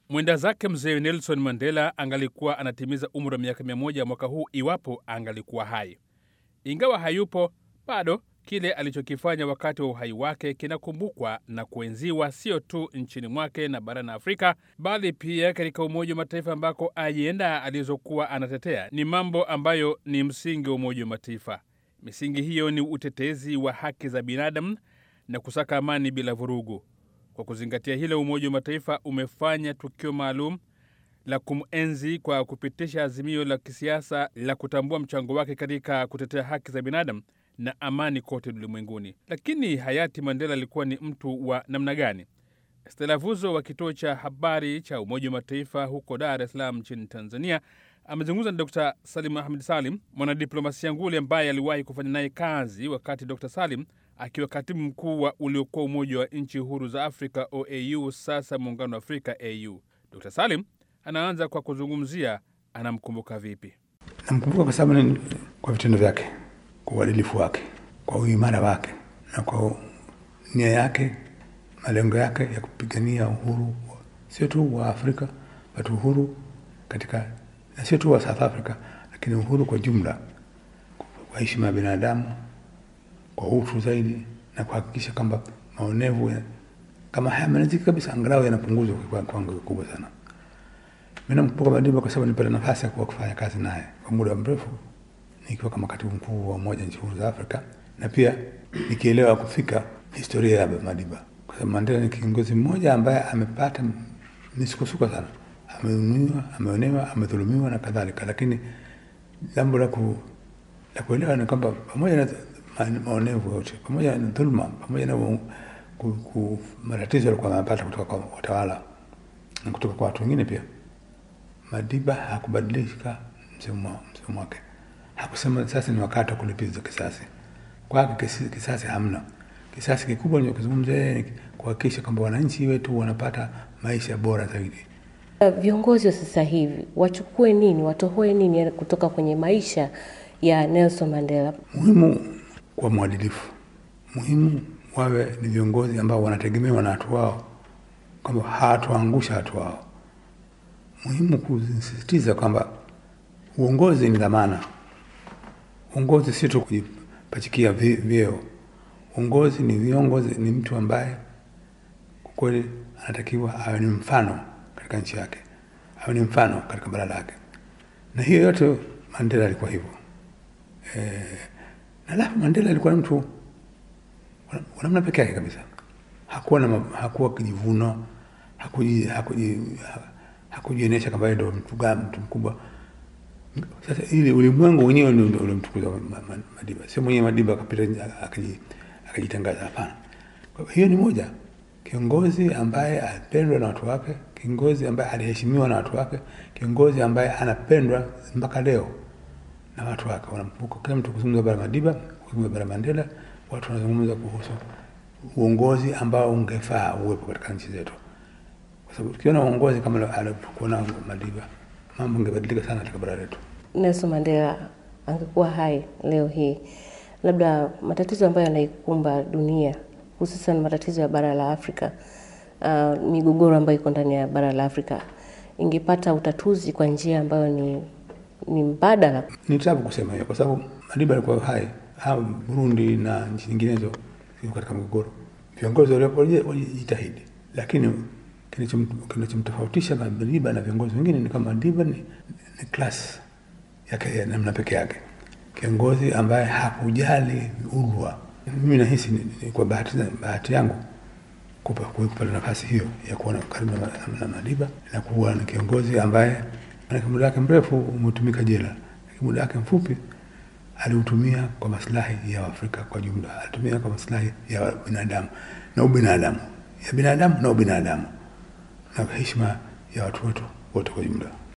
Mwenda zake mzee Nelson Mandela angalikuwa anatimiza umri wa miaka mia moja mwaka huu iwapo angalikuwa hai. Ingawa hayupo bado, kile alichokifanya wakati wa uhai wake kinakumbukwa na kuenziwa sio tu nchini mwake na barani Afrika, bali pia katika Umoja wa Mataifa ambako ajenda alizokuwa anatetea ni mambo ambayo ni msingi wa Umoja wa Mataifa. Misingi hiyo ni utetezi wa haki za binadamu na kusaka amani bila vurugu. Kwa kuzingatia hilo, Umoja wa Mataifa umefanya tukio maalum la kumenzi kwa kupitisha azimio la kisiasa la kutambua mchango wake katika kutetea haki za binadamu na amani kote ulimwenguni. Lakini hayati Mandela alikuwa ni mtu wa namna gani? Stella Vuzo wa kituo cha habari cha Umoja wa Mataifa huko Dar es Salaam nchini Tanzania amezungumza na Dr Salim Ahmed Salim, mwanadiplomasia nguli ambaye aliwahi kufanya naye kazi wakati Dr Salim akiwa katibu mkuu wa uliokuwa Umoja wa Nchi Huru za Afrika OAU, sasa Muungano wa Afrika AU. Dr Salim anaanza kwa kuzungumzia anamkumbuka vipi. Namkumbuka kwa sababu ni kwa vitendo vyake, kwa uadilifu wake, kwa uimara wake na kwa nia yake, malengo yake ya kupigania uhuru sio tu wa Afrika bali uhuru katika, na sio tu wa South Africa, lakini uhuru kwa jumla, kwa heshima ya binadamu, kwa utu zaidi, na kuhakikisha kwamba maonevu ya, kama hayamaliziki kabisa, angalau yanapunguzwa kwa kiwango kikubwa sana. Mimi namkumbuka Madiba kwa sababu nilipata nafasi ya kuwa kufanya kazi naye kwa muda mrefu nikiwa kama katibu mkuu wa Umoja nchi huru za Afrika, na pia nikielewa kufika historia ya Madiba, kwa sababu Mandela ni kiongozi mmoja ambaye amepata misukosuko sana, ameumiwa, ameonewa, amedhulumiwa na kadhalika, lakini jambo la ku la kuelewa ni kwamba pamoja na maonevu yote, pamoja na dhuluma, pamoja na ku, ku, matatizo alikuwa amepata kutoka kwa watawala na kutoka kwa watu wengine pia Madiba hakubadilika msimamo wake, hakusema sasa ni wakati wa kulipiza kisasi. Kwake kisasi hamna. Kisasi kikubwa ninachozungumza ni kuhakikisha kwamba wananchi wetu wanapata maisha bora zaidi. Viongozi wa sasa hivi wachukue nini, watohoe nini kutoka kwenye maisha ya Nelson Mandela? Muhimu kwa mwadilifu, muhimu wawe ni viongozi ambao wanategemewa na watu wao, kwamba hawatuangusha watu wao muhimu kusisitiza kwamba uongozi ni dhamana. Uongozi sio tu kujipachikia vyeo. Uongozi ni viongozi, ni mtu ambaye kwa kweli anatakiwa awe ni mfano katika nchi yake, awe ni mfano katika bara lake, na hiyo yote Mandela alikuwa hivyo. E, na alafu Mandela alikuwa ni mtu wa namna peke yake kabisa, hakuwa na hakuwa kijivuno, hakuji, hakuji, hakujionyesha kama ndo mtu gani, mtu mkubwa. Sasa ili ulimwengu wenyewe ndio ulimtukuza Madiba, sio mwenyewe Madiba akapita akajitangaza. Hapana. Hiyo ni moja, kiongozi ambaye alipendwa na watu wake, kiongozi ambaye aliheshimiwa na watu wake, kiongozi ambaye anapendwa mpaka leo na watu wake. Wanamkumbuka kila mtu kuzungumza bara Madiba, kuzungumza bara Mandela, watu wanazungumza kuhusu uongozi ambao ungefaa uwepo katika nchi zetu kwa sababu tukiona uongozi kama alivyokuwa nao Madiba, mambo ingebadilika sana katika bara letu. Nelson Mandela angekuwa hai leo hii, labda matatizo ambayo yanaikumba dunia hususan matatizo ya bara la Afrika, uh, migogoro ambayo iko ndani ya bara la Afrika ingepata utatuzi kwa njia ambayo ni, ni mbadala. Ni tabu kusema hiyo, kwa sababu Madiba alikuwa hai, au Burundi na nchi nyinginezo ziko katika mgogoro, viongozi waliopo walijitahidi, lakini kinachomtofautisha Madiba na viongozi wengine ni kama Madiba ni, ni class yake ya namna peke yake, kiongozi ambaye hakujali urwa. Mimi nahisi ni, ni kwa bahati, bahati yangu kupata nafasi hiyo ya kuona karibu na, na, na Madiba na kuwa na kiongozi ambaye muda wake mrefu umetumika jela, lakini muda wake mfupi aliutumia kwa maslahi ya Afrika kwa jumla, alitumia kwa maslahi ya binadamu na ubinadamu, ya binadamu na ubinadamu na heshima ya watu wetu wote kwa jumla.